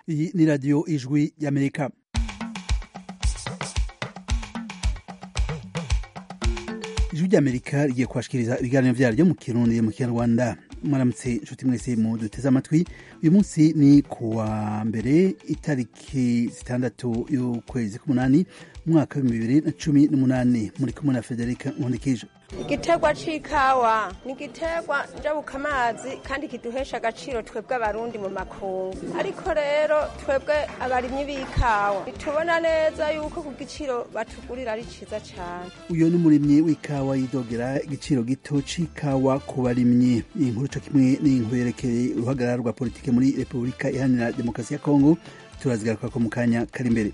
iyi ni radiyo ijwi y'amerika ijwi ry'amerika rigiye kubashikiriza ibiganiro vyaryo mu kirundi mu kinyarwanda mwaramutse inshuti mwese mu duteze amatwi uyu munsi ni kuwa mbere itariki zitandatu y'ukwezi k'umunani umwaka w'ibihumbi bibiri na cumi n'umunani muri kumwe na federika nkundikije igiterwa c'ikawa ni igiterwa njabukamazi kandi kiduhesha agaciro twebwe abarundi mu makungu ariko rero twebwe abarimyi b'ikawa ntitubona neza yuko ku giciro batugurira ari ciza cane uyu ni umurimyi w'ikawa yidogera igiciro gito c'ikawa ku barimyi iyi nkuru co kimwe n'inkuru yerekeye uruhagarara rwa politike muri repubulika iharanira demokarasi ya kongo turazigarukako mu kanya kari imbere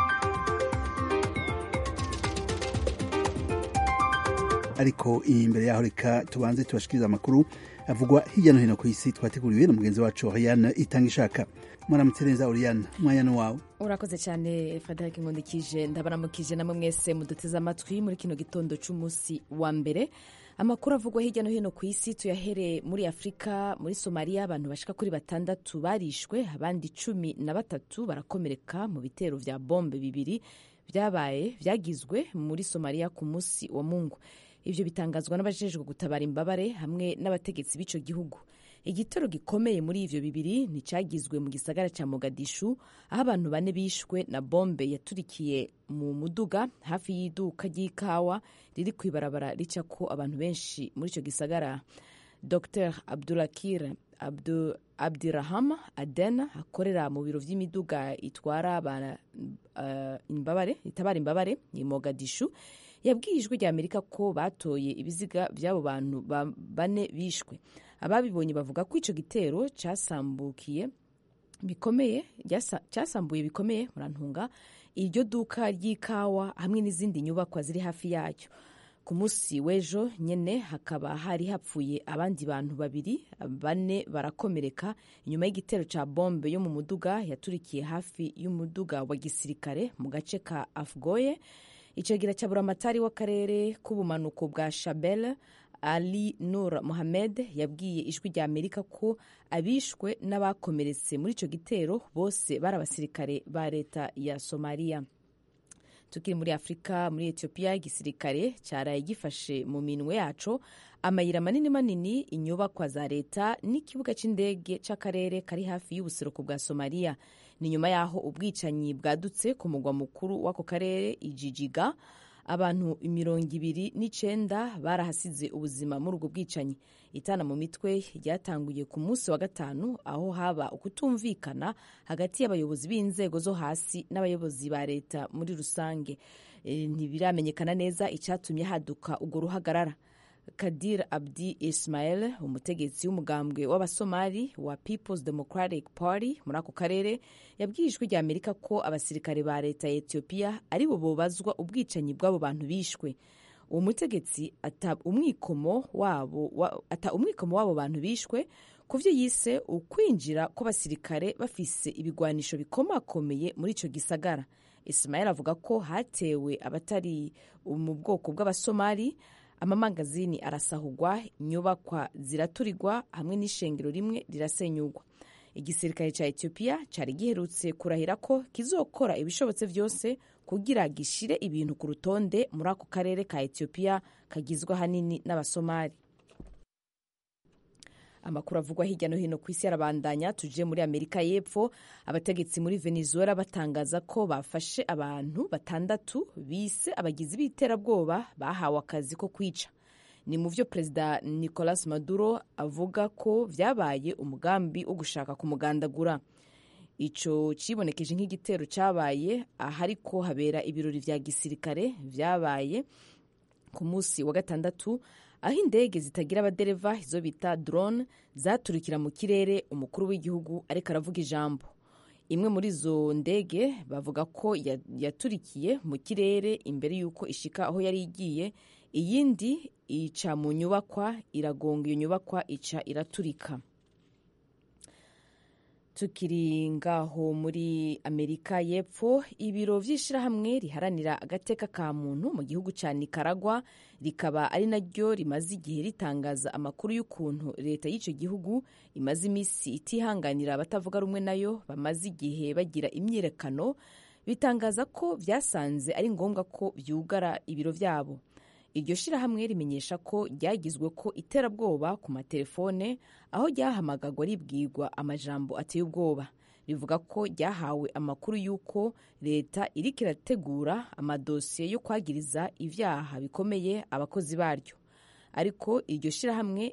ariko imbere yaho reka tubanze tubashikiriza amakuru avugwa hirya no hino ku isi twateguriwe na mugenzi wacu Oriane itanga ishaka mwaramutse neza Oriane umwanya ni wawe urakoze cyane frederic nkundikije ndabaramukije namwe mwese muduteze amatwi muri kino gitondo cy'umunsi wa mbere amakuru avugwa hirya no hino ku isi tuyahere muri afurika muri somaliya abantu bashika kuri batandatu barishwe abandi cumi na batatu barakomereka mu bitero vya bombe bibiri vyabaye vyagizwe muri somaliya ku munsi wa mungu ivyo bitangazwa n'abajejwe gutabara imbabare hamwe n'abategetsi b'ico gihugu igitero gikomeye muri ivyo bibiri nticagizwe mu gisagara ca mogadishu aho abantu bane bishwe na bombe yaturikiye mu muduga hafi y'iduka ry'ikawa riri kw'ibarabara ricako abantu benshi muri ico gisagara dr abdulakir Abdu, abdiraham aden akorera mu biro vy'imiduga itwara uh, imbabare itabara imbabare ni mogadishu yabwiye ijwi rya amerika ko batoye ibiziga by'abo bantu bane bishwe ababibonye bavuga ko ico gitero casambukiye bikomeye cyasambuye bikomeye murantunga iryo duka ry'ikawa hamwe n'izindi nyubakwa ziri hafi yacyo ku munsi w'ejo nyene hakaba hari hapfuye abandi bantu babiri bane barakomereka inyuma y'igitero ca bombe yo mu muduga yaturikiye hafi y'umuduga wa gisirikare mu gace ka afgoye icegera cya buramatari w'akarere k'ubumanuko bwa shabel ali nur mohamed yabwiye ijwi rya amerika ko abishwe n'abakomeretse muri ico gitero bose bari abasirikare ba leta ya somaliya tukiri muri afurika muri etiyopiya igisirikare cyaraye gifashe mu minwe yaco amayira manini manini inyubakwa za leta n'ikibuga c'indege c'akarere kari hafi y'ubuseruko bwa somaliya ni nyuma y'aho ubwicanyi bwadutse ku mugwa mukuru w'ako karere ijijiga abantu mirongo ibiri n'icenda barahasize ubuzima muri ubwo bwicanyi itana mu mitwe ryatanguye ku munsi wa gatanu aho haba ukutumvikana hagati y'abayobozi b'inzego zo hasi n'abayobozi ba leta muri rusange e, ntibiramenyekana neza icyatumye haduka urwo ruhagarara kadir abdi ismail umutegetsi w'umugambwe w'abasomali wa peoples democratic party muri ako karere yabwiye ijwi rya amerika ko abasirikare ba leta ya etiyopiya ari bo bobazwa ubwicanyi bw'abo bantu bishwe uwo mutegetsi ata umwikomo wabo wa, ata umwikomo w'abo bantu bishwe ku vyo yise ukwinjira kw'abasirikare bafise ibigwanisho bikomakomeye muri ico gisagara ismail avuga ko hatewe abatari mu bwoko bw'abasomali amamangazini arasahugwa inyubakwa ziraturirwa hamwe n'ishengero rimwe rirasenyugwa igisirikare cya etiyopiya cyari giherutse kurahira ko kizokora ibishobotse byose kugira gishire ibintu ku rutonde muri ako karere ka etiyopiya kagizwe ahanini n'abasomali amakuru avugwa hirya no hino ku isi arabandanya tuje muri amerika y'epfo abategetsi muri venezuela batangaza ko bafashe abantu batandatu bise abagizi b'iterabwoba bahawe akazi ko kwica ni mu vyo perezida nicolas maduro avuga ko vyabaye umugambi wo gushaka kumugandagura ico cibonekeje nk'igitero cabaye ahariko habera ibirori vya gisirikare vyabaye ku munsi wa gatandatu aho indege zitagira abadereva izo bita drone zaturikira mu kirere umukuru w'igihugu ariko aravuga ijambo imwe muri izo ndege bavuga ko yaturikiye mu kirere imbere y'uko ishika aho yari igiye iyindi ica mu nyubakwa iragonga iyo nyubakwa ica iraturika tukiri ngaho muri amerika y'epfo ibiro vy'ishirahamwe riharanira agateka ka muntu mu gihugu ca nikaragwa rikaba ari naryo rimaze igihe ritangaza amakuru y'ukuntu leta y'ico gihugu imaze imisi itihanganira abatavuga rumwe nayo bamaze igihe bagira imyiyerekano bitangaza ko vyasanze ari ngombwa ko vyugara ibiro vyabo iryo shirahamwe rimenyesha ko ryagizwe ko iterabwoba ku matelefone aho ryahamagagwa ribwirwa amajambo ateye ubwoba rivuga ko ryahawe amakuru y'uko leta iriko irategura amadosiye yo kwagiriza ivyaha bikomeye abakozi baryo ariko iryo shirahamwe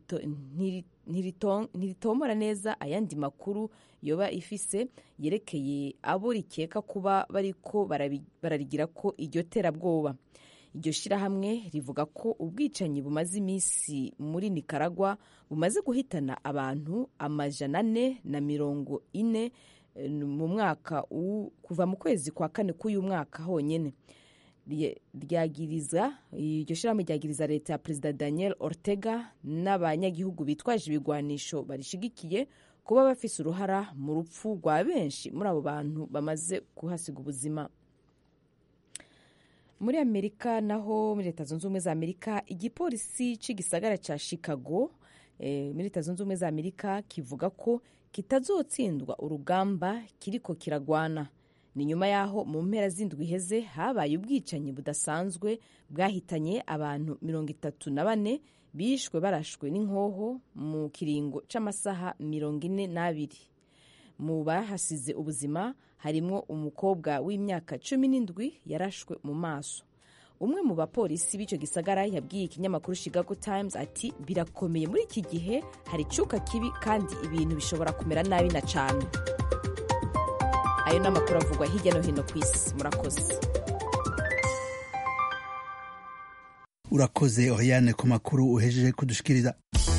ntiritomora neza ayandi makuru yoba ifise yerekeye abo rikeka kuba bariko bararigira ko iryo terabwoba iryo shirahamwe rivuga ko ubwicanyi bumaze iminsi muri nikaragwa bumaze guhitana abantu amajana ane na mirongo ine mu mwaka kuva mu kwezi kwa kane k'uyu mwaka honyine ryagiriza iryo shirahamwe ryagiriza leta ya perezida daniel ortega n'abanyagihugu bitwaje ibigwanisho barishigikiye kuba bafise uruhara mu rupfu rwa benshi muri abo bantu bamaze kuhasiga ubuzima muri amerika naho muri leta zunze ubumwe za amerika igipolisi c'igisagara ca chicago e, muri leta zunze ubumwe za amerika kivuga ko kitazotsindwa urugamba kiriko kiragwana ni nyuma y'aho mu mpera z'indwi iheze habaye ubwicanyi budasanzwe bwahitanye abantu mirongo itatu na bane bishwe barashwe n'inkoho mu kiringo c'amasaha mirongo ine n'abiri mu bahasize ubuzima harimwo umukobwa w'imyaka cumi n'indwi yarashwe mu maso umwe mu bapolisi b'icyo gisagara yabwiye ikinyamakuru Chicago Times ati birakomeye muri iki gihe hari icuka kibi kandi ibintu bishobora kumera nabi na cyane ayo ni amakuru avugwa hirya no hino ku isi murakoze urakoze oriane ku makuru uhejeje kudushikiriza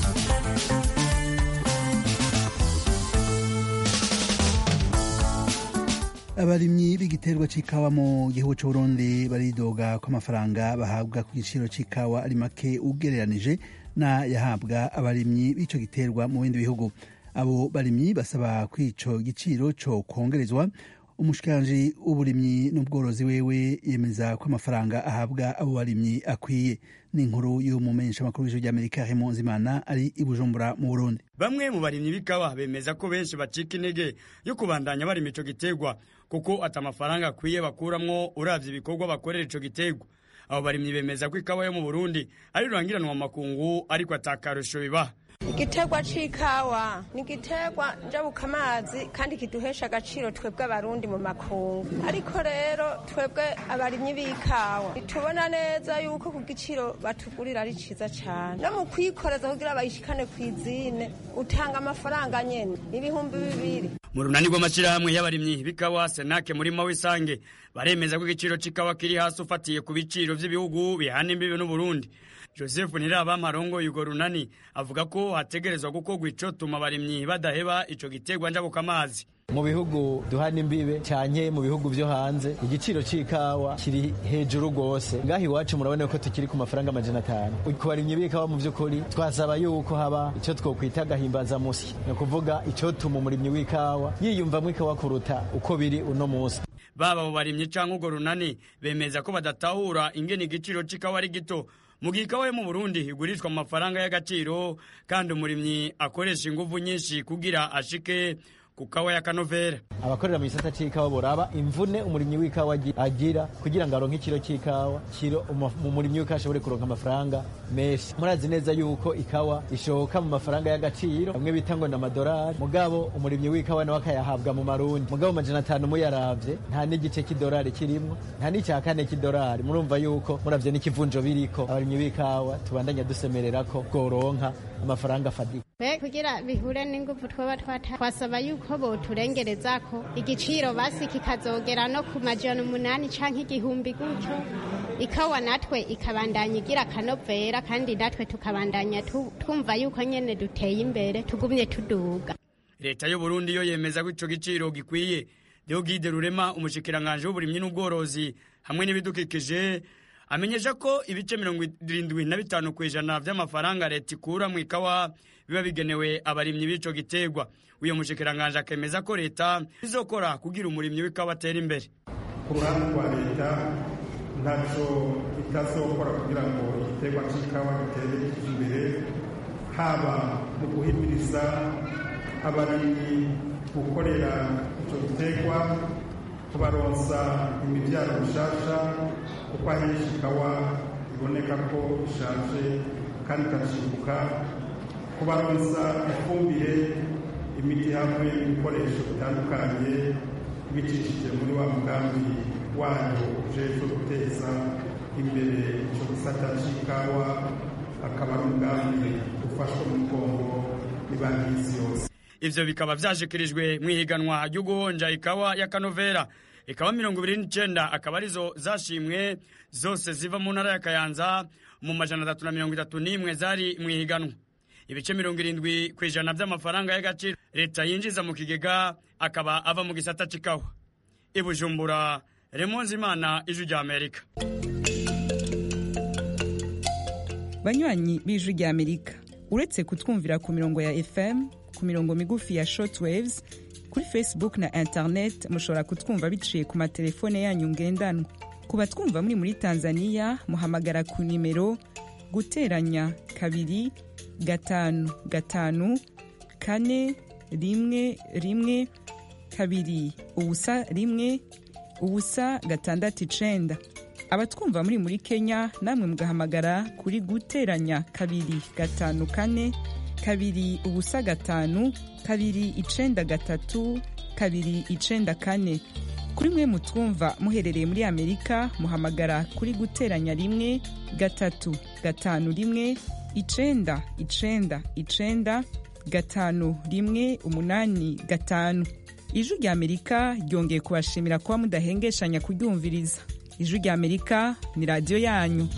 abarimyi b'igiterwa c'ikawa mu gihugu c'uburundi baridoga ko amafaranga bahabwa ku giciro c'ikawa ari make ugereranije na yahabwa abarimyi b'ico giterwa mu bindi bihugu abo barimyi basaba ko ico giciro co kongerezwa umushikiranji w'uburimyi n'ubworozi wewe yemeza ko amafaranga ahabwa abo barimyi akwiye ni inkuru y'umumenyesha makuru w'ijuru ry'amerika hemo nzimana ari i bujumbura mu burundi bamwe mu barimyi b'ikawa bemeza ko benshi bacika intege yo kubandanya barima ico giterwa kuko ata amafaranga akwiye bakuramwo uravye ibikorwa bakorera ico giterwa abo barimyi bemeza ko ikawa yo mu burundi ari rurangiranwa mu makungu ariko atakarusho bibaha igiterwa c'ikawa ni igiterwa njabukamazi kandi kiduhesha agaciro twebwe abarundi mu makungu ariko rero twebwe abarimyi b'ikawa ntitubona neza yuko ku giciro batugurira ari ciza cane no mu kwikoreza kugira bayishikane kw'izine utanga amafaranga nyene ibihumbi bibiri mu runani rw'amashirahamwe y'abarimyi b'ikawa senake murima w'isange baremeza ko igiciro c'ikawa kiri hasi ufatiye ku biciro vy'ibihugu bihana imbibe n'uburundi joseph ntirabamarongo yugo runani avuga ko hategerezwa gukorwa icotuma abarimyi badaheba ico giterwa njabukamazi mu bihugu duhana imbibe canke mu bihugu vyo hanze igiciro c'ikawa kiri hejuru rwose ngaho iwacu murabona ko tukiri ku mafaranga amajana atanu ku barimyi b'ikawa mu vy'ukuri twasaba yuko haba ico twokwita agahimbaza musi ni ukuvuga icotuma umurimyi w'ikawa yiyumvamwo ikawa kuruta uko biri uno musi baba abo barimyi canke urwo runani bemeza ko badatahura ingene igiciro c'ikawa ari gito mu gihe ikawa yo mu burundi igurishwa mu mafaranga y'agaciro kandi umurimyi akoresha inguvu nyinshi kugira ashike ku kawa ya kanovera abakorera mu gisata c'ikawa boraba imvune umurimyi w'ikawa agira kugira ngo aronke ikiro c'ikawa kiro umurimyi w'ikawa ashobore kuronka amafaranga menshi murazi neza yuko ikawa ishoka mu mafaranga y'agaciro bamwe bita ngo n'amadolari mugabo umurimyi w'ikawa nawe akayahabwa mu marundi mugabo amajana atanu muyaravye nta n'igice c'idolari kirimwo nta n'icya kane c'idolari murumva yuko muravye n'ikivunjo biriko abarimyi b'ikawa tubandanya dusemerera ko bworonka amafaranga afadika be kugira bihure n'ingufu twaba twata twasaba yuko boturengereza ko igiciro basi kikazogera no ku majana umunani canke igihumbi gutyo ikawa natwe ikabandanya igira akanovera kandi natwe tukabandanya twumva yuko nyene duteye imbere tugumye tuduga leta y'u Burundi yo yemeza ko ico giciro gikwiye Deogide Rurema umushikiranganje w'uburimyi n'ubworozi hamwe n'ibidukikije amenyesha ko ibice mirongo irindwi na bitanu ku ijana vy'amafaranga leta ikura mu ikawa biba bigenewe abarimyi b'ico giterwa uyo mushikiranganje akemeza ko leta izokora kugira umurimyi w'ikawa atera imbere ku ruhande rwa leta ntacyo itazokora kugira ngo igiterwa cy'ikawa gitere imbere haba mu guhimiriza abarimyi gukorera icyo giterwa kubaronsa imibyaro mishasha kuko ahenshi ikawa iboneka ko ishaje kandi ikacimbuka kubaronsa ifumbire imiti hamwe n'ibikoresho bitandukanye bicishije muri wa mugambi wayo ujejwe guteza imbere icyo gisata cy'ikawa akaba ari umugambi ufashwe mu mugongo n'ibanki y'isi yose ivyo bikaba vyashikirijwe mw'ihiganwa ryo guhonja ikawa ya kanovera ikawa mirongo ibiri n'icenda akaba arizo zashimwe zose ziva mu ntara ya kayanza mu majana atatu na mirongo itatu n'imwe zari mw'ihiganwa ibice mirongo irindwi ku ijana vy'amafaranga y'agaciro leta yinjiza mu kigega akaba ava mu gisata c'ikawa ibujumbura remonzi imana ijwi rya amerika banywanyi b'ijwi rya amerika uretse kutwumvira ku mirongo ya fm ku mirongo migufi ya shortwaves kuri facebook na internet mushobora kutwumva biciye ku matelefone yanyu ngendanwa ku batwumva muri muri tanzania muhamagara ku nimero guteranya kabiri gatanu gatanu kane rimwe rimwe kabiri ubusa rimwe ubusa gatandatu icenda abatwumva muri muri kenya namwe mugahamagara kuri guteranya kabiri gatanu kane kabiri ubusa gatanu kabiri icenda gatatu kabiri icenda kane kuri mwe mutwumva muherereye muri amerika muhamagara kuri guteranya rimwe gatatu gatanu rimwe icenda icenda icenda gatanu rimwe umunani gatanu ijwi rya amerika ryongeye kubashimira kuba mudahengeshanya kuryumviriza ijwi rya amerika ni radiyo yanyu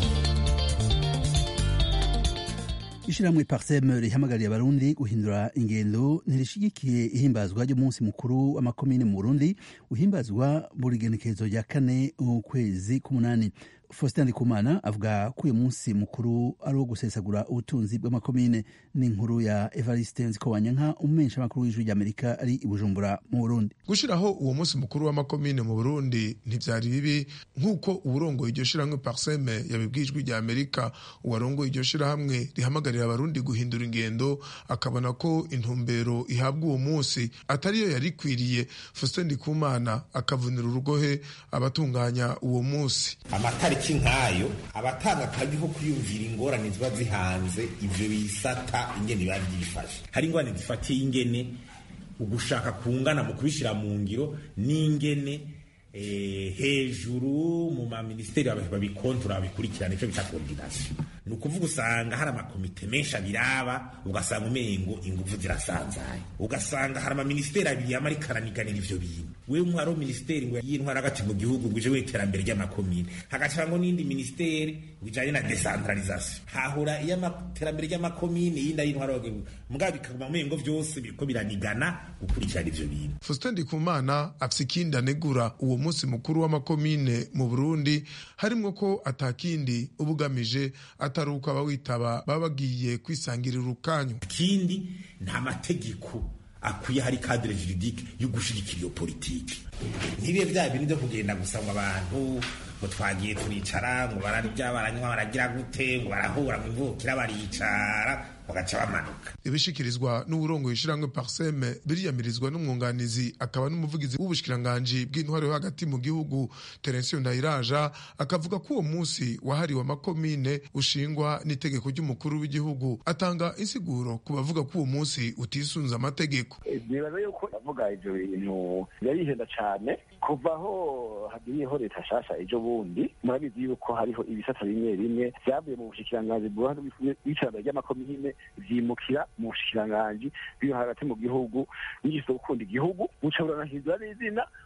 ishyirahamwe parsem rihamagariye abarundi guhindura ingendo ntirishigikiye ihimbazwa ry'umunsi mukuru w'amakomine mu burundi uhimbazwa buri genekerezo rya kane ukwezi k'umunani faustin ndikumana avuga ko uyu munsi mukuru ari uwo gusesagura ubutunzi bw'amakomine n'inkuru ya evariste nzikowanyanka umumenyesha makuru w'ijwi ry'amerika ari i bujumbura mu burundi gushiraho uwo munsi mukuru w'amakomine mu burundi ntivyari bibi nk'uko uwurongoye iryo shirahamwe parseme yabibwiye ijwi rya amerika uwarongoye iryo shirahamwe rihamagarira abarundi guhindura ingendo akabona ko intumbero ihabwa uwo munsi atariyo yari ikwiriye faustin ndikumana akavunira urugohe abatunganya uwo munsi amatariki nk'ayo abatanga akazi ko kwiyumvira ingorane ziba zihanze ivyo bisata ingene biba vyifashe hari ingorane zifatiye ingene ugushaka kungana mu kubishira mu ngiro n'ingene eh, hejuru mu maministeri babikontora babikurikirana icyo bita coordination ni ukuvuga usanga hari amakomite menshi abiraba ugasanga umengo ingufu zirasanzaye ugasanga hari amaministeri abiri yama ariko araniganira ivyo bintu wewe nk'uhariho ministeri ngo y'intwara hagati mu gihugu ngo ije w'iterambere ry'amakomine hagacango n'indi ministeri bijanye na decentralisation hahura iy'iterambere ry'amakomine yindi ay'intwara mugabo bikaguma umengo vyose biriko biranigana gukurikirana ivyo bintu faustin ndikumana afise ikindi anegura uwo munsi mukuru w'amakomine mu burundi harimwo ko atakindi uba ugamije atari uko abawitaba baba bagiye kwisangirira urukanyu ikindi nta mategeko akwiye hari cadre juridique yo gushigikira iyo politiki ntibibe vya bintu vyo kugenda gusa ngo abantu ngo twagiye turicara ngo bararya baranywa baragira gute ngo barahura ngo imvukira baricara bagaca bamanuka ibishikirizwa n'uburongoye ishiramwe parseme biriyamirizwa n'umwunganizi akaba n'umuvugizi w'ubushikiranganji bw'intwaro yo hagati mu gihugu terensiyo ndayiraja akavuga ko uwo munsi wahariwe amakomine ushingwa n'itegeko ry'umukuru w'igihugu atanga insiguro ku bavuga ko uwo munsi utisunze amategeko nibaza yuko avuga ivyo bintu yarihenda cane kuva aho hagiriyeho leta nshasha ejo bundi murabizi yuko hariho ibisata bimwe bimwe vyavuye mu bushikiranganji bw'iterambere ry'amakomine vyimukira mu bushikiranganji biri hagati mu gihugu bigize gukunda igihugu buca buranahindura n'izina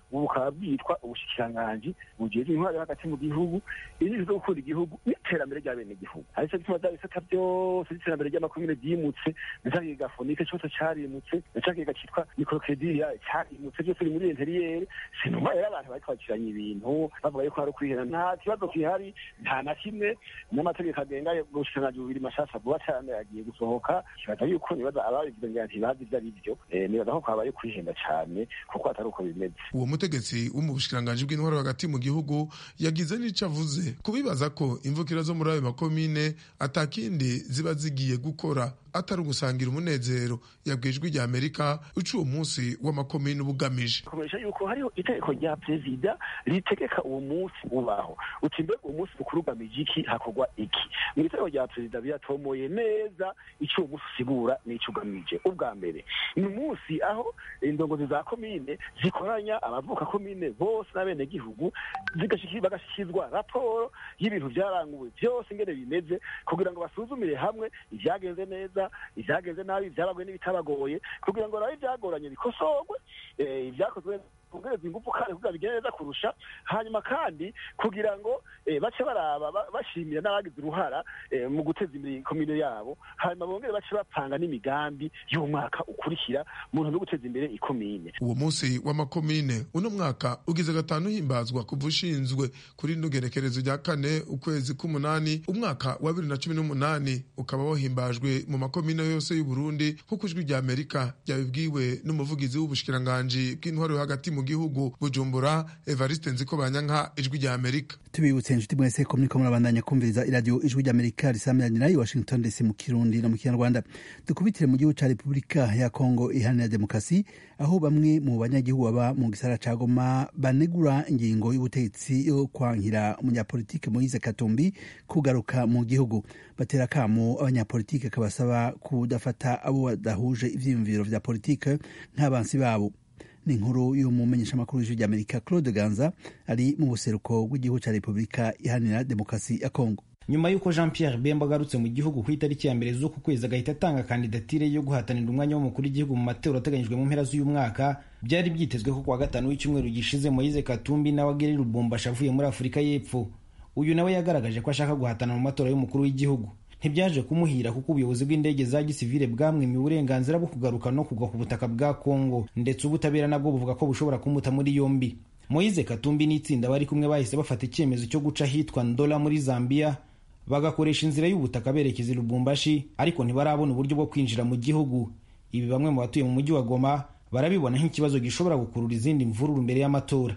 ubu bukaba bwitwa ubushikiranganji bujejwe intwaro hagati mu gihugu inyigisho zo gukunda igihugu n'iterambere rya bene gihugu aricyo gituma bya bisata byose by'iterambere ry'amakomine byimutse na ca kigega fonike cyose carimutse na ca kigega citwa mikorokrediriya carimutse byose biri muri interiyeri sinuma rero abantu bariko bakiranya ibintu bavuga yuko hari ukwihera nta kibazo kihari nta na kimwe n'amategeko agenga ubushikiranganji bubiri mashasha vuba cane agiye gusohoka kibaza yuko nibaza ababivuze ngira ntibazi ivyo ari vyo nibaza ko kwabaye kwihenda cane kuko atari uko bimeze uwo mutegetsi wo mu bushikiranganji bw'intwaro hagati mu gihugu yagize n'ico avuze kubibaza ko imvukira zo muri ayo makomine atakindi ziba zigiye gukora atari ugusangira umunezero yabwiye ijwi rya amerika uca uwo munsi w'amakomine uba ugamije kumenyesha yuko hariho itegeko rya perezida ritegeka uwo munsi ubaho uti mbega uwo munsi mukuru ugamije iki hakorwa iki mu itegeko rya perezida biratomoye neza icyo uwo munsi usigura n'icyo ugamije ubwa mbere ni umunsi aho indongozi za komine zikoranya abavuka komine bose n'abenegihugu bagashyikirizwa raporo y'ibintu byaranguwe byose ingene bimeze kugira ngo basuzumire hamwe ibyagenze neza ibyagenze nabi ibyabagoye n'ibitabagoye kugira ngo nawe ibyagoranye bikosorwe ibyakozwe kongereza ingufu kandi kugira bigende neza kurusha hanyuma kandi kugira ngo bace baraba bashimira n'abagize uruhara mu guteza imbere komine yabo hanyuma bongere bace bapanga n'imigambi y'umwaka ukurikira mu ntumbero yo guteza imbere ikomine uwo munsi w'amakomine uno mwaka ugize gatanu uhimbazwa kuva ushinzwe kuri rino gerekerezo rya kane ukwezi k'umunani umwaka wa bibiri na cumi n'umunani ukaba wahimbajwe mu makomine yose y'uburundi nk'uko ijwi rya amerika ryabibwiwe n'umuvugizi w'ubushikiranganji bw'intwaro yo hagati mu gihugu bujumbura evariste nziko banyanka ijwi rya amerika tubibutse inshuti mwese ko muriko murabandanya kumviriza iradiyo ijwi rya amerika risamiranira i washington dc mu kirundi no mu kinyarwanda dukubitire mu gihugu ca repubulika ya kongo iharanira demokarasi aho bamwe mu banyagihugu baba mu gisara ca goma banegura ingingo y'ubutegetsi yo kwankira umunyapolitike moise katumbi kugaruka mu gihugu batera kamo abanyapolitike kabasaba kudafata abo badahuje ivyiyumviro vya politike nk'abansi babo ni inkuru y'umumenyeshamakuru w'ijwi ry'amerika claude ganza ari mu buseruko bw'igihugu cya repubulika iharanira demokarasi ya kongo nyuma y'uko jean pierre bemba agarutse mu gihugu ku itariki ya mbere z'uku kwezi agahita atanga kandidatire yo guhatanira umwanya w'umukuru w'igihugu mu matora ateganyijwe mu mpera z'uyu mwaka byari byitezwe ko kuwa gatanu w'icyumweru gishize moyize katumbi nawe ageri lubumbashi avuye muri afurika y'epfo uyu nawe yagaragaje ko ashaka guhatana mu matora y'umukuru w'igihugu ntibyaje kumuhira kuko ubuyobozi bw'indege za gisivile bwamwimiye uburenganzira bwo kugaruka no kugwa ku butaka bwa kongo ndetse ubutabera nabwo buvuga ko bushobora kumuta muri yombi moyize katumbi n'itsinda bari kumwe bahise bafata icyemezo cyo guca ahitwa ndola muri zambia bagakoresha inzira y'ubutaka berekeza i lubumbashi ariko ntibarabona uburyo bwo kwinjira mu gihugu ibi bamwe mu batuye mu mujyi wa goma barabibona nk'ikibazo gishobora gukurura izindi mvururu mbere y'amatora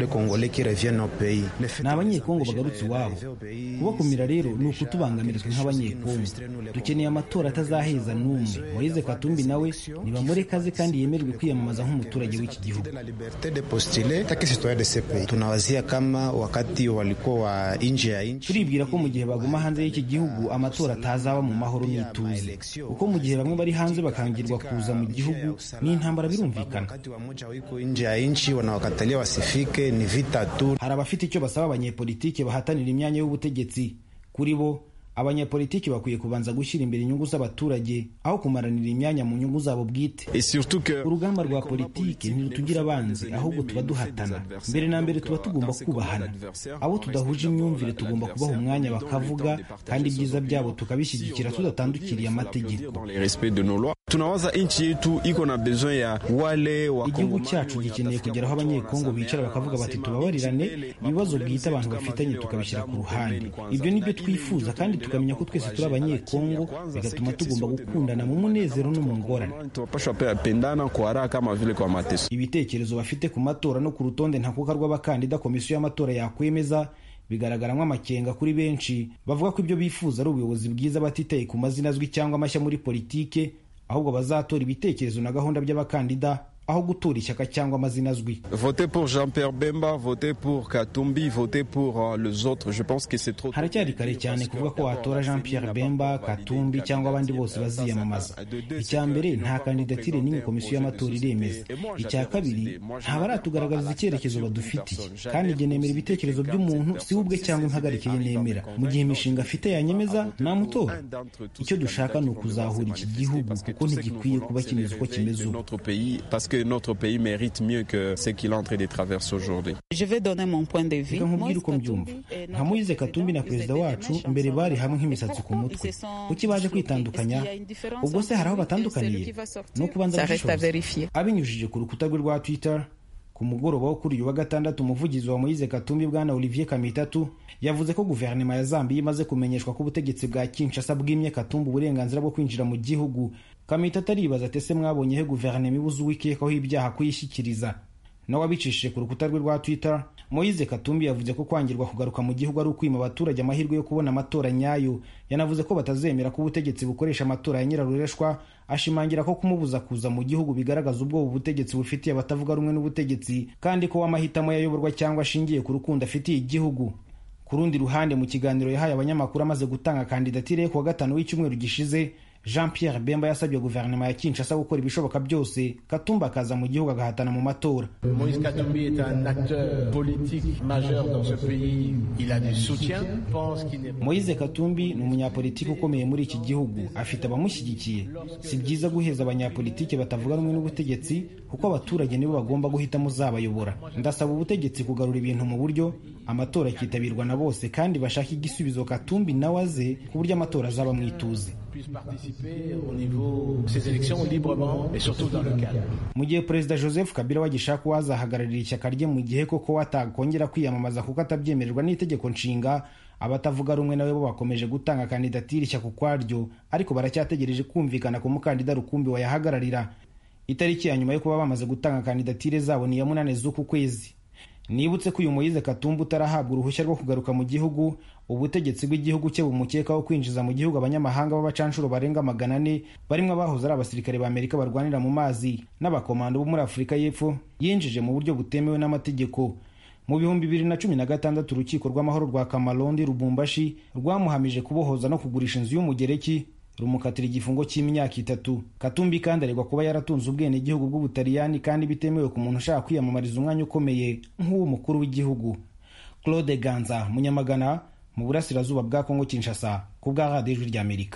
ni abanyekongo bagarutse iwabo kubakumira rero ni ukutubangamirizwa nk'abanyekongo dukeneye amatora atazaheza n'umwe moyize katumbi nawe nibamureke aze kandi yemererwe kwiyamamaza nk'umuturage w'iki gihugu tunawazia kama wakati walikuwa nje ya nchi turibwira ko mu gihe baguma hanze y'iki gihugu amatora atazaba mu mahoro n'ituze kuko mu gihe bamwe bari hanze bakangirwa kuza mu gihugu n'intambara birumvikana nje ya nchi wanawakatalia wasifike ni vita tu hari abafite icyo basaba abanyepolitike bahatanira imyanya y'ubutegetsi kuri bo abanyepolitiki bakwiye kubanza gushyira imbere inyungu z'abaturage aho kumaranira imyanya mu nyungu zabo bwite urugamba rwa politiki ntirutugira abanzi ahubwo tuba duhatana mbere na mbere tuba tugomba kubahana abo tudahuje imyumvire tugomba kubaha umwanya bakavuga kandi ibyiza byabo tukabishyigikira tudatandukiriye amategeko tunawaza nchi yetu iko na besoin ya wale wa igihugu cyacu gikeneye kugera aho abanyekongo bicara bakavuga bati tubabarirane ibibazo bwite abantu bafitanye tukabishyira ku ruhande ibyo nibyo twifuza kandi tukamenya ko twese turi abanyekongo bigatuma tugomba gukundana mu munezero no mu ngorane ibitekerezo bafite ku matora no ku rutonde ntakuka rw'abakandida komisiyo y'amatora yakwemeza bigaragaramo amakenga kuri benshi bavuga ko ibyo bifuza ari ubuyobozi bwiza batitaye ku mazina azwi cyangwa amashya muri politike ahubwo bazatora ibitekerezo na gahunda by'abakandida aho gutora ishyaka cyangwa amazina azwi voter pour jean pierre bemba voter pour katumbi voter pour uh, les autres je pense que c'est trop haracyari kare cyane kuvuga ko watora jean pierre bemba katumbi cyangwa abandi bose baziyamamaza icya mbere nta kandidatire n'imwe komisiyo y'amatora iremeza icya kabiri nta baratugaragariza icyerekezo badufitiye kandi njye nemera ibitekerezo by'umuntu si we ubwe cyangwa impagarike ye nemera mu gihe imishinga afite yanyemeza namutora icyo dushaka ni ukuzahura iki gihugu kuko ntigikwiye kuba kimeze uko kimeze ubu que notre pays mérite mieux que ce qu'il est en train de traverser aujourd'hui. Je vais donner mon point de vue. reka nkubwire uko mbyumva nka moyize katumbi na perezida wacu mbere bari hamwe nk'imisatsi ku mutwe kuki baje kwitandukanya ubwo se hari aho batandukaniye no kubanza Ça reste à gushishoza vérifier. abinyujije ku rukuta rwe rwa twitter ku mugoroba wo kuri uyu wa gatandatu umuvugizi wa moyize katumbi bwana olivier kamitatu yavuze ko guverinoma ya zambiya imaze kumenyeshwa ko ubutegetsi bwa kinshasa bwimye katumbi uburenganzira bwo kwinjira mu gihugu kamitatu aribaza ati ese mwabonye he guverinoma ibuze uwikekaho ibyaha kuyishyikiriza nawe abicishije ku rukuta rwe rwa twitter moyize katumbi yavuze ko kwangirwa kugaruka mu gihugu ari ukwima abaturage amahirwe yo kubona amatora nyayo yanavuze ko batazemera ko ubutegetsi bukoresha amatora ya nyirarureshwa ashimangira ko kumubuza kuza mu gihugu bigaragaza ubwoba ubutegetsi bufitiye abatavuga rumwe n'ubutegetsi kandi ko w'amahitamo yayoborwa cyangwa ashingiye ku rukundo afitiye igihugu ku rundi ruhande mu kiganiro yahaye abanyamakuru amaze gutanga kandidatire ye ku wa gatanu w'icyumweru gishize jean pierre bemba yasabye guverinoma ya kinshasa gukora ibishoboka byose katumba akaza mu gihugu agahatana mu matora Moïse Katumbi est un acteur politique majeur dans ce pays. Il a du soutien. Je pense qu'il n'est moyize katumbi ni umunyapolitiki ukomeye muri iki gihugu afite abamushyigikiye si byiza guheza abanyapolitiki batavuga rumwe n'ubutegetsi kuko abaturage nibo bagomba guhitamo uzabayobora ndasaba ubutegetsi kugarura ibintu mu buryo amatora akitabirwa na bose kandi bashaka igisubizo katumbi nawe aze ku buryo amatora azaba mu ituze puisse participer au niveau de ces élections librement et surtout dans le calme. mu gihe perezida joseph kabila wagishaka uwazahagararira ishyaka rye mu gihe koko watakongera kwiyamamaza kuko atabyemererwa n'itegeko nshinga abatavuga rumwe nawe bo bakomeje gutanga kandidatire ishyaka ukwaryo ariko baracyategereje kumvikana ku mukandida rukumbi wayahagararira itariki ya nyuma yo kuba bamaze gutanga kandidatire zabo ni iya munani z'uku kwezi nibutse ko uyu moyize katumba utarahabwa uruhushya rwo kugaruka mu gihugu ubutegetsi bw'igihugu cye bumukekaho kwinjiza mu gihugu abanyamahanga b'abacanshuro barenga magana ane barimo abahoze ari abasirikare ba amerika barwanira mu mazi n'abakomando bo muri afurika y'epfo yinjije mu buryo butemewe n'amategeko mu bihumbi bibiri na cumi na gatandatu urukiko rw'amahoro rwa kamarondi rubumbashi rwamuhamije kubohoza no kugurisha inzu y'umugereki rumukatira igifungo cy'imyaka itatu katumbi kandi aregwa kuba yaratunze ubwenegihugu bw'ubutaliyani kandi bitemewe ku muntu ushaka kwiyamamariza umwanya ukomeye nk'uw'umukuru w'igihugu claude ganza munyamagana mu burasirazuba bwa kongo kinshasa ku bwa radiyo ijwi ry'amerika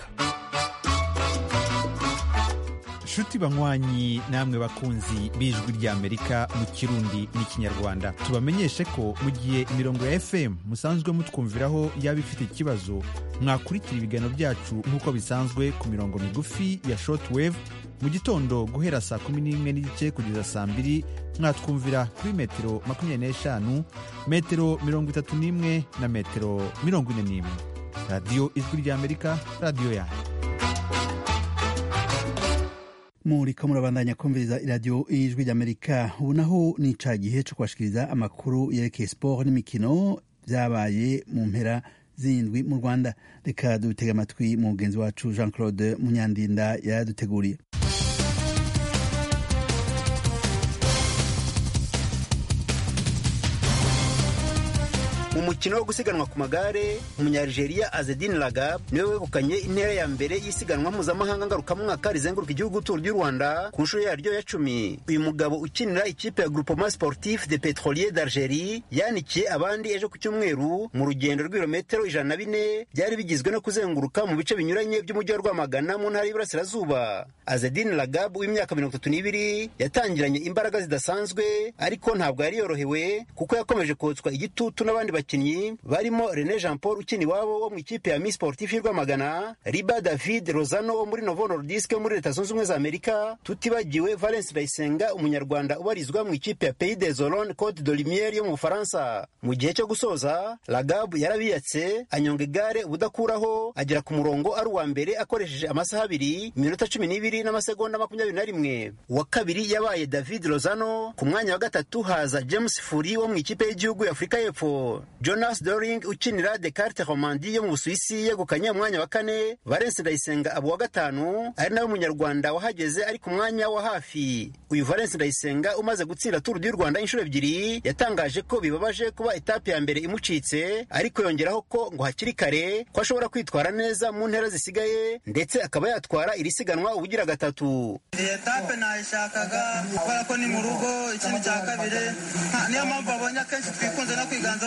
nshuti banywanyi namwe bakunzi b'ijwi ry'amerika mu kirundi n'ikinyarwanda tubamenyeshe ko mu gihe imirongo ya fm musanzwe mutwumviraho yaba ifite ikibazo mwakurikira ibiganiro byacu nk'uko bisanzwe ku mirongo migufi ya shortwave mu gitondo guhera saa kumi n'imwe n'igice kugeza saa mbiri mwatwumvira kuri metero makumyabiri n'eshanu metero mirongo itatu n'imwe na metero mirongo ine n'imwe radiyo ijwi ry'amerika radiyo yanyu muriko murabandanya kumviriza iradiyo ijwi ry'amerika ubu naho ni ca gihe co kubashikiriza amakuru yerekeye siporo n'imikino vyabaye mu mpera zindwi mu rwanda reka dutega amatwi mugenzi wacu jean claude munyandinda yaduteguriye mu mukino wo gusiganwa ku magare umunyarigeria azedin lagab niwe wegukanye intera ya mbere y'isiganwa mpuzamahanga ngarukamwaka rizenguruka igihugu turu ry'u rwanda ku nshuro yaryo ya cumi uyu mugabo ukinira ikipe ya groupement sportif de petrolier d'algerie yanikiye abandi ejo ku cyumweru mu rugendo rw'ibirometero ijana na bine byari bigizwe no kuzenguruka mu bice binyuranye by'umujyi wa rwamagana mu ntara y'iburasirazuba azedin lagab w'imyaka mirongo itatu n'ibiri yatangiranye imbaraga zidasanzwe ariko ntabwo yari yorohewe kuko yakomeje kotswa igitutu n'abandi bakinnyi barimo René Jean Paul ukina iwabo wo mu ikipe ya Miss Sportif y'u Rwamagana Riba David Rosano wo muri Novo Nordisk wo muri Leta Zunze Ubumwe za Amerika tutibagiwe Valence Ndayisenga umunyarwanda ubarizwa mu ikipe ya Pays des Olonnes Côte de Lumière yo mu Bufaransa mu gihe cyo gusoza Lagab yarabiyatse anyonga igare ubudakuraho agera ku murongo ari uwa mbere akoresheje amasaha abiri iminota cumi n'ibiri n'amasegonda makumyabiri na rimwe uwa kabiri yabaye David Rosano ku mwanya wa gatatu haza James Furi wo mu ikipe y'igihugu ya Afurika y'Epfo Jonas Doring ukinira Descartes Romandie yo mu Busuwisi yegukanye umwanya wa kane Valence Ndayisenga abo wa gatanu ari nawe munyarwanda wahageze ari ku mwanya wa hafi uyu Valence Ndayisenga umaze gutsinda Tour du Rwanda inshuro ebyiri yatangaje ko bibabaje kuba etape ya mbere imucitse ariko yongeraho ko ngo hakiri kare ko ashobora kwitwara neza mu ntera zisigaye ndetse akaba yatwara iri siganwa ubugira gatatu iyi etape nayishakaga kubera ko ni mu rugo ikindi cya kabiri niyo mpamvu babonye akenshi twikunze no kwiganzamo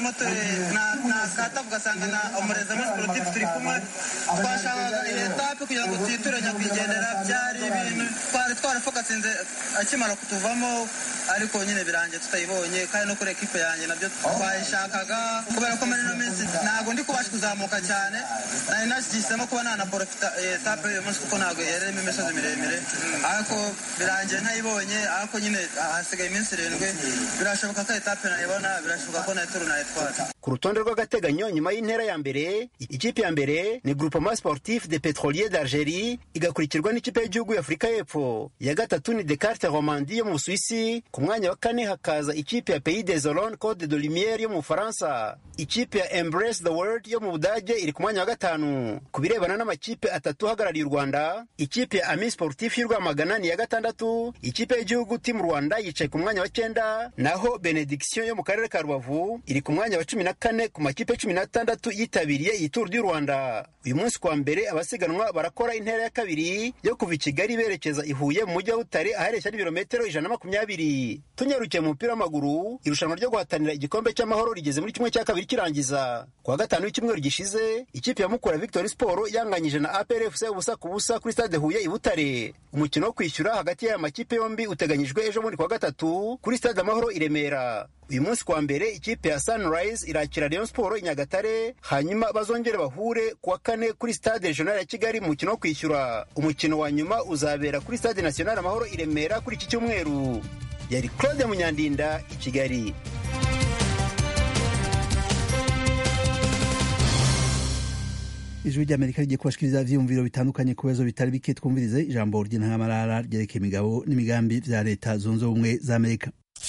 nakata ugasanga na umurezi muri sportif turi kumwe twashakaga iyi etape kugira ngo twiture nyakwigendera byari ibintu twari twarafokasinze akimara kutuvamo ariko nyine birangiye tutayibonye kandi no kuri ekipe yanjye nabyo twayishakaga kubera ko muri ino minsi ntabwo ndi kubasha kuzamuka cyane nari nashyizemo kuba nanaporofita etape y'uyu munsi kuko ntabwo yarimo imisozi miremire ariko birangiye ntayibonye ariko nyine hasigaye iminsi irindwi birashoboka ko etape nayibona birashoboka ko nayituru nayitwara ku rutonde rw'agateganyo nyuma y'intera ya mbere ikipe ya mbere ni groupement sportif de petrolier d'algerie igakurikirwa n'ikipe y'igihugu y'afurika y'epfo iya gatatu ni descarte romandi yo mu busuwisi ku mwanya wa kane hakaza ikipe ya pays des olone code de lumiere yo mu bufaransa ikipe ya embrace the world yo mu budage iri ku mwanya wa gatanu ku birebana n'amakipe atatu ahagarariye u rwanda ikipe ya ami sportif y'u rwamagana ni iya gatandatu ikipe y'igihugu team rwanda yicaye ku mwanya wa cyenda naho benediction yo mu karere ka rubavu iri ku mwanya wa cumi na kane ku makipe cumi n'atandatu yitabiriye iyi turu du rwanda uyu munsi kwa mbere abasiganwa barakora intera ya kabiri yo kuva i kigali berekeza i huye mu mujyi wa butare ahareshya n'ibirometero ijana na makumyabiri tunyarukiye mu mupira w'amaguru irushanwa ryo guhatanira igikombe cy'amahoro rigeze muri kimwe cya kabiri kirangiza ku wa gatanu w'icyumweru gishize ikipe ya mukura victory sport yanganyije na apr fc ubusa ku busa kuri stade huye i butare umukino wo kwishyura hagati y'aya makipe yombi uteganyijwe ejo bundi ku wa gatatu kuri stade amahoro i remera uyu munsi kwa mbere ikipe ya sunrise irakira rayon sport i nyagatare hanyuma bazongere bahure ku wa kane kuri stade regional ya kigali mu mukino wo kwishyura umukino wa nyuma uzabera kuri stade national amahoro i remera kuri iki cyumweru yari claude munyandinda i kigali ijwi ry'amerika rigiye kubashikiriza ivyiyumviro bitandukanye ku bibazo bitari bike twumvirize ijambo ry'intangamarara ryerekeye imigabo n'imigambi vya leta zunze ubumwe za amerika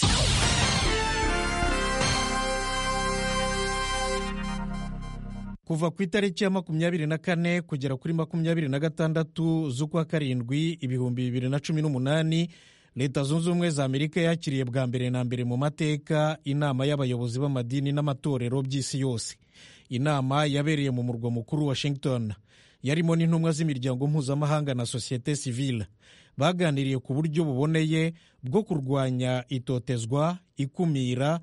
kuva ku itariki ya makumyabiri na kane kugera kuri makumyabiri na gatandatu z'ukwa karindwi ibihumbi bibiri na cumi n'umunani leta zunze ubumwe za amerika yakiriye bwa mbere na mbere mu mateka inama y'abayobozi b'amadini n'amatorero by'isi yose inama yabereye mu murwa mukuru washington yarimo n'intumwa z'imiryango mpuzamahanga na sosiyete sivile baganiriye ku buryo buboneye bwo kurwanya itotezwa ikumira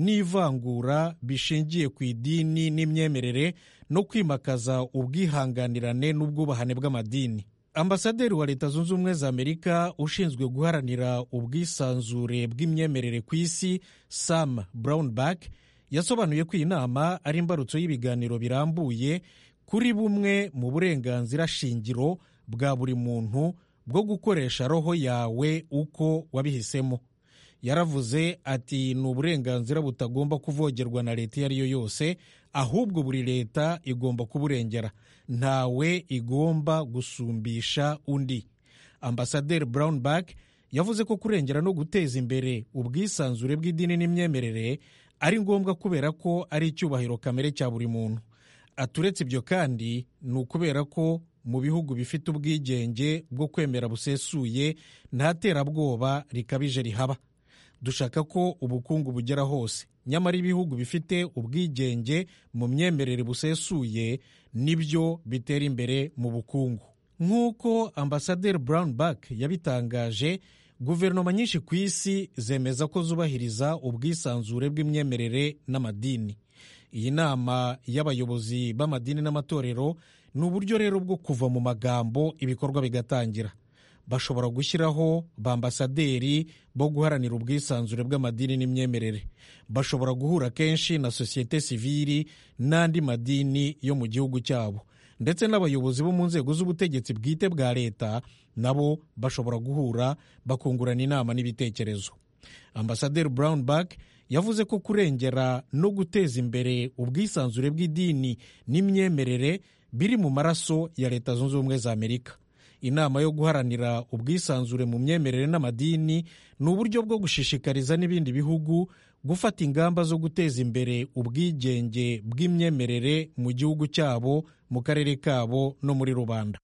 n'ivangura bishingiye ku idini n'imyemerere no kwimakaza ubwihanganirane n'ubwubahane bw'amadini ambasaderi wa leta zunze ubumwe za amerika ushinzwe guharanira ubwisanzure bw'imyemerere ku isi sam brownback yasobanuye ko iyi nama ari imbarutso y'ibiganiro birambuye kuri bumwe mu burenganzira shingiro bwa buri muntu bwo gukoresha roho yawe uko wabihisemo yaravuze ati ni uburenganzira butagomba kuvogerwa na leta iyo ari yo yose ahubwo buri leta igomba kuburengera ntawe igomba gusumbisha undi ambasaderi brownback yavuze ko kurengera no guteza imbere ubwisanzure bw'idini n'imyemerere ari ngombwa kubera ko ari icyubahiro kamere cya buri muntu aturetse ibyo kandi ni ukubera ko mu bihugu bifite ubwigenge bwo kwemera busesuye nta terabwoba rikabije rihaba dushaka ko ubukungu bugera hose nyamara ibihugu bifite ubwigenge mu myemerere busesuye nibyo bitera imbere mu bukungu nk'uko ambasaderi brownback yabitangaje guverinoma nyinshi ku isi zemeza ko zubahiriza ubwisanzure bw'imyemerere n'amadini iyi nama y'abayobozi b'amadini n'amatorero ni uburyo rero bwo kuva mu magambo ibikorwa bigatangira bashobora gushyiraho bambasaderi bo guharanira ubwisanzure bw'amadini n'imyemerere bashobora guhura kenshi na sosiyete sivili n'andi madini yo mu gihugu cyabo ndetse n'abayobozi bo mu nzego z'ubutegetsi bwite bwa leta nabo bashobora guhura bakungurana inama n'ibitekerezo ambasaderi brownback yavuze ko kurengera no guteza imbere ubwisanzure bw'idini n'imyemerere biri mu maraso ya leta zunze ubumwe za amerika inama yo guharanira ubwisanzure mu myemerere n'amadini ni uburyo bwo gushishikariza n'ibindi bihugu gufata ingamba zo guteza imbere ubwigenge bw'imyemerere mu gihugu cyabo mu karere kabo no muri rubanda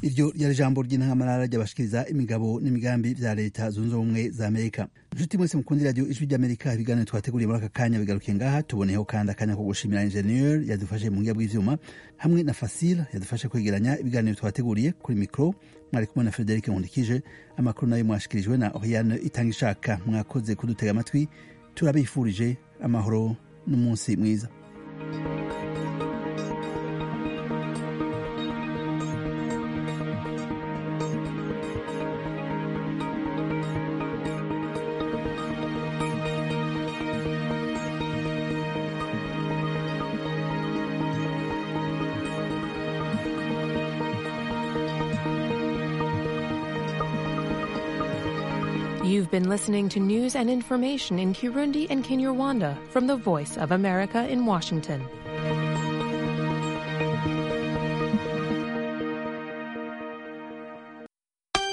iryo ryari ijambo ry'intangamarara ry'abashikiriza imigabo n'imigambi vya leta zunze ubumwe za amerika inshuti mwese mukundi radiyo ijwi ry'amerika ibiganiro twateguriye muri aka kanya bigarukiye ngaha tuboneyeho kandi akanya ko gushimira ingenieur yadufashe mu ngiga bw'ivyuma hamwe na fasile yadufashe kwegeranya ibiganiro twateguriye kuri mikro mwari kumwe na frederic nkundikije amakuru nayo mwashikirijwe na oriane itanga ishaka mwakoze kudutega amatwi turabifurije amahoro n'umunsi mwiza You've been listening to news and information in Kirundi and Kinyarwanda from the Voice of America in Washington.